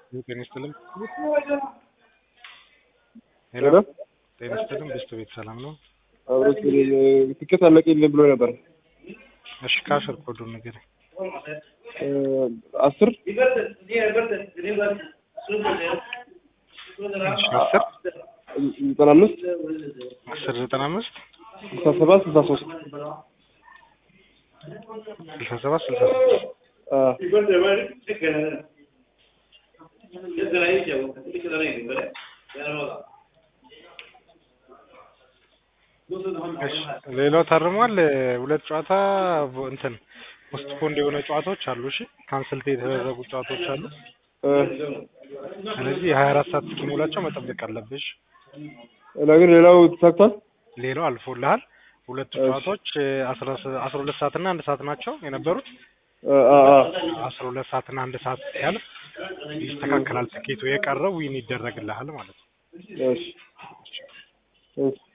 ጤና ይስጥልኝ። ሄሎ ሄሎ ጤና ይስጥልኝ። ብስቱ ቤት ሰላም ነው? አብሮት ትኬት አለቀልኝ ብሎ ነበር። እሺ ከአስር ኮዱን ንገረኝ። አስር እሺ አስር ዘጠና አምስት አስር ዘጠና አምስት ስልሳ ሰባት ስልሳ ሶስት ስልሳ ሰባት ስልሳ ሶስት እሺ ሌላው ታርሟል። ሁለት ጨዋታ እንትን ፖስት ፖንድ የሆነ ጨዋታዎች አሉ። እሺ ካንስልት የተደረጉ ጨዋታዎች አሉ። ስለዚህ የሀያ አራት ሰዓት እስኪሞላቸው መጠበቅ አለብሽ። ግን ሌላው ተሳክቷል። ሌላው አልፎልሃል። ሁለቱ ጨዋታዎች አስራ አስራ ሁለት ሰዓት እና አንድ ሰዓት ናቸው የነበሩት። አስራ ሁለት ሰዓት እና አንድ ሰዓት ሲያልፍ ይስተካከላል ትኬቱ። የቀረው ዊን ይደረግልሃል ማለት ነው። እሺ